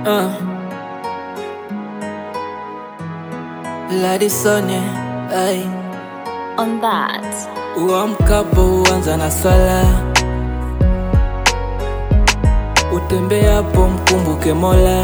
Uh. Ladisone, ay, on that. uamkapo huanza na swala, utembeapo mkumbuke Mola,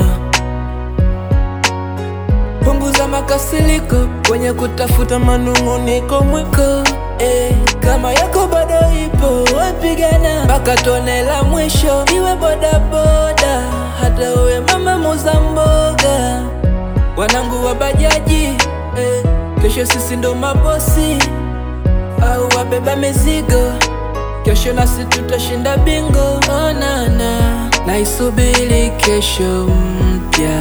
punguza makasiriko kwenye kutafuta manung'uniko mwiko eh, kama yako bado ipo wepigana mpaka tone la mwisho, iwe bodaboda hata uwe mama muza mboga, wanangu wa bajaji eh, kesho sisi ndo mabosi au wabeba mizigo, kesho nasi tutashinda bingo. Onana, naisubiri kesho mpya,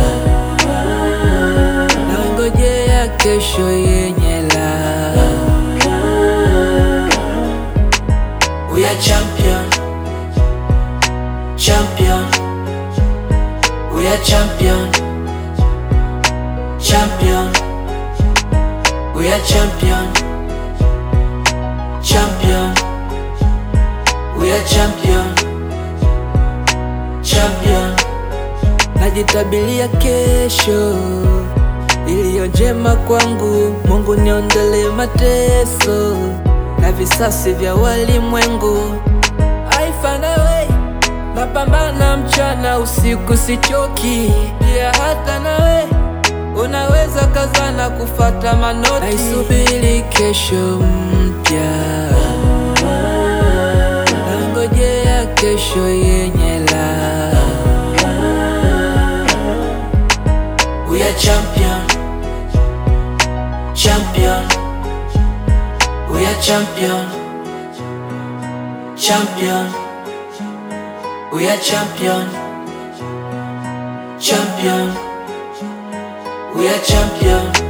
naingojea kesho yenye la We are champion, champion. We are champion, champion. We are champion, champion. We are champion, champion. Najitabilia kesho iliyo njema kwangu, Mungu niondolee mateso na visasi vya walimwengu. I find a way, napambana mchana usiku, sichoki pia, hata nawe unaweza kazana kufata manoti. Naisubiri kesho mpya, nangojea kesho yenye la We are champion, champion. We are champion, champion. We are champion, champion. We are champion,